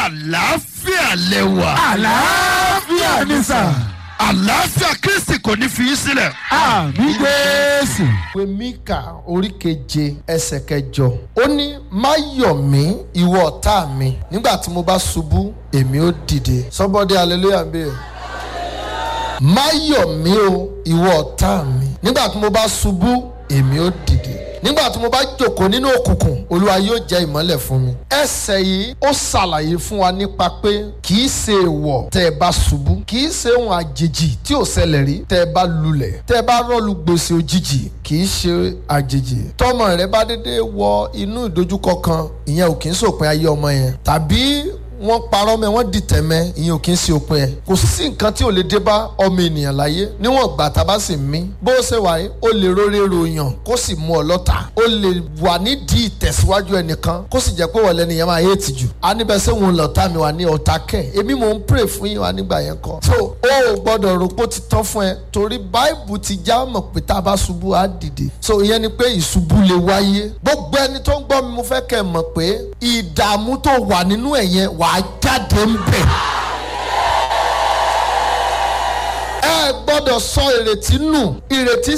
àlàáfíà lẹ́wà. àlàáfíà ni sà. àlàáfíà kristi kò ní fi í sílẹ̀. àmì jésù. ìwé mika orí keje ẹsẹ̀ kẹjọ ó ní má yọ̀ mí ìwọ ọ̀tá mi nígbà tí mo bá ṣubú èmi ó dìde sọ́bọ́dé hallelujah bẹ́ẹ̀ má yọ̀ mí o ìwọ ọ̀tá mi nígbà tí mo bá ṣubú èmi ó dìde nígbà tí mo bá jòkó nínú òkùnkùn olúwa yóò jẹ́ ìmọ́lẹ̀ fún mi. ẹsẹ̀ yìí ó ṣàlàyé fún wa nípa pé kì í ṣe èèwọ̀ tẹ́ ẹ bá ṣubú kì í ṣe ohun àjèjì tí ò ṣẹlẹ̀ rí tẹ́ ẹ bá lulẹ̀ tẹ́ ẹ bá rọ́ọ̀lù gbèsè òjijì kì í ṣe àjèjì tọ́mọ rẹ bá dédé wọ inú ìdojúkọ kan ìyẹn ò kì í ṣòpin ayé ọmọ yẹn tàbí wọ́n parọ́ mẹ́ wọ́n dìtẹ̀ mẹ́ ìyẹn ò kí ń ṣe òpin ẹ̀ kò sí nǹkan tí ò lè dé bá ọmọ ènìyàn láyé níwọ̀n gbà tá a bá sì mí bó ṣe wà yìí ó lè róré ròyàn kó sì mú ọ lọ́ta ó lè wà nídìí ìtẹ̀síwájú ẹnìkan kó sì jẹ́ pé wọ̀lẹ́ nìyẹn máa yé tìjú a níbẹ̀ ṣé òun lọ́ta mi wà ní ọ̀tá kẹ̀ èmi mò ń pray fún yín wa nígbà yẹn kọ́ so ó ò gbọ́dọ̀ rò pé ó ti tán fún ẹ torí báìbù ti já mọ̀ pé tá a bá ṣubú á dìde so ìyẹn ni pé ìṣubú lè wáyé gbogbo ẹni tó ń gbọ́ mi mo fẹ́ kẹ́ ẹ mọ̀ pé ìdààmú tó wà nínú ẹ̀yẹn wàá jáde ń bẹ̀. ẹ gbọ́dọ̀ sọ ìrètí nù ìrètí